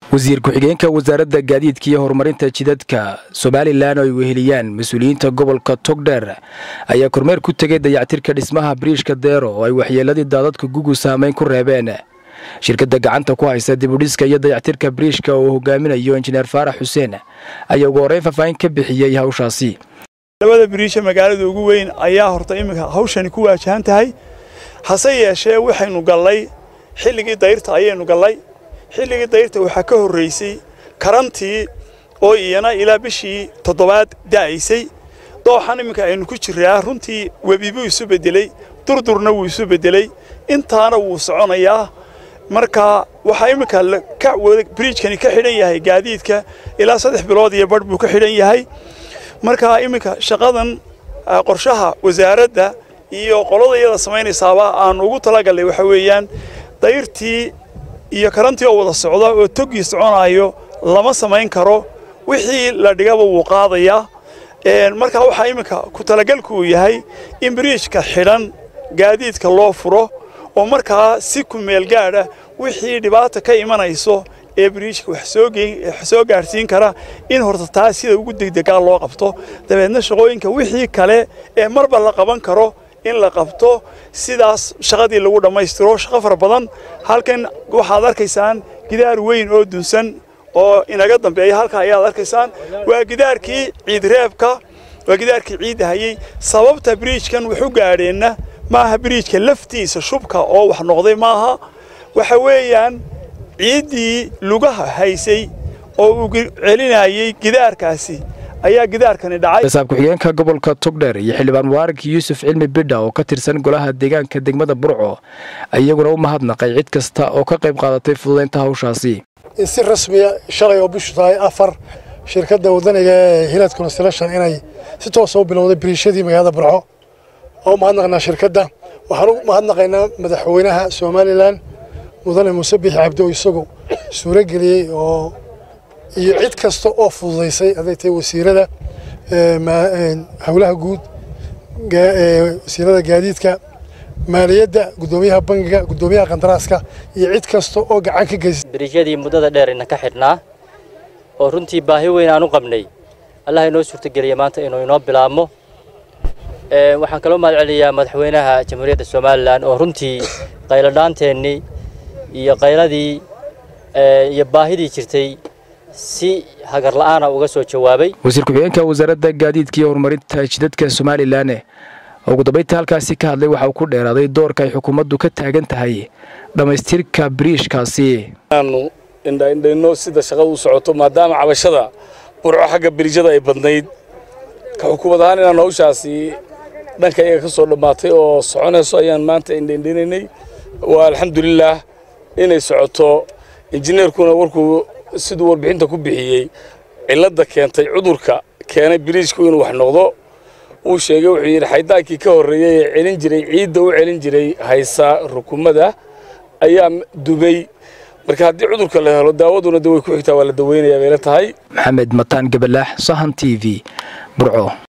wasiir ku-xigeenka wasaaradda gaadiidka iyo horumarinta jidadka somalilan oo ay weheliyaan mas-uuliyiinta gobolka togdheer ayaa kormeer ku tegay dayactirka dhismaha biriishka deero oo ay waxyeeladii daadadka gugu saameyn ku reebeen shirkadda gacanta ku haysa dibudhiska iyo dayactirka biriishka oo uu hogaaminayo injineer faarax xuseen ayaa ugu horreyn faahfaahin ka bixiyey hawshaasi labada biriisha magaalada ugu weyn ayaa horta iminka hawshani ku waajahan tahay hase yeeshee waxaynu gallay xilligii dayrta ayaynu gallay xilligii dayrta waxaa ka horraysay karantii oo iyana ilaa bishii toddobaad da'aysay dooxan iminka aynu ku jiraa runtii webi buu isu beddeley durdurna wuu isu beddeley intaana wuu soconayaa marka waxaa iminka biriijkani ka xidhan yahay gaadiidka ilaa saddex bilood iyo badh buu ka xidhan yahay marka iminka shaqadan qorshaha wasaaradda iyo qolada iyada samaynaysaaba aan ugu talagallay waxa weeyaan dayrtii iyo karantii oo wada socda oo toggii soconaayo lama samayn karo wixii la dhigaba wuu qaadayaa marka waxaa iminka ku talagalku uu yahay in biriijka xidhan gaadiidka loo furo oo markaa si ku meel gaadha wixii dhibaata ka imanayso ee biriijka wax soo gaadhsiin kara in horta taa sida ugu degdegaa loo qabto dabeedna shaqooyinka wixii kale ee marba la qaban karo in la qabto sidaas shaqadii lagu dhammaystiro shaqo fara badan halkan waxaad arkaysaan gidaar weyn oo dunsan oo inaga dambeeya halka ayaad arkaysaan waa gidaarkii ciidreebka waa gidaarkii ciidda hayey sababta biriijkan waxu gaadheenna maaha biriijka laftiisa shubka oo wax noqday maaha waxa weeyaan ciiddii lugaha haysay oo uu celinayey gidaarkaasi ayaa gidaarkani dhacay saab ku-xigeenka gobolka togdheer iyo xildhibaan mubaarak yuusuf cilmi bidha oo ka tirsan golaha deegaanka degmada burco iyaguna u mahadnaqay cid kasta oo ka qayb qaadatay fududaynta hawshaasi in si rasmiya shalay oo bishu tahay afar shirkadda wadaniga ee hilad construction inay si toosa u bilowday biriishadii magaalada burco oo u mahadnaqnaa shirkadda waxaan u mahadnaqaynaa madaxweynaha somalilan mudane muuse biixi cabdo isagu suuro geliyey oo iyo cid kasta oo fududaysay hadday tahay wasiirada howlaha guud wasiirada gaadiidka maaliyadda guddoomiyaha bangiga guddoomiyaha qandaraaska iyo cid kasta oo gacan ka geysay biriijyadii muddada dheer ina ka xidhnaa oo runtii baahi weyn aan u qabnay allah inoo suurtogeliya maanta inuu inoo bilaabmo waxaan kaloo mahad celiyaa madaxweynaha jamhuuriyadda somalilan oo runtii qayladhaanteennii iyo qayladii iyo baahidii jirtay si hagar la'aana uga soo jawaabay wasiir ku-xigeenka wasaaradda gaadiidka iyo horumarinta jidadka somalilan ugu dambaynta halkaasi ka hadlay waxa uu ku dheeraaday doorka ay xukuumaddu ka taagan tahay dhammaystirka biriishkaasi inaanu indhaindhayno sida shaqadu u socoto maadaama cabashada burco xagga biriijyada ay badnayd ka xukuumad ahaan inaan hawshaasi dhanka iyaga ka soo dhammaatay oo soconayso ayaan maanta indhaindhaynaynay waa alxamdulilaah inay socoto injineerkuna warkuu siduu warbixinta ku bixiyey cilladda keentay cudurka keenay biriijku inuu wax noqdo uu sheegay wuxuu yidhi xaydaankii ka horreeyey ee celin jiray ciidda u celin jiray haysa rukumada ayaa dubay marka haddii cudurka la helo daawaduna da way ku xigtaa waa la daweynayaa bayla tahay maxamed mataan gabalaax sahan t v burco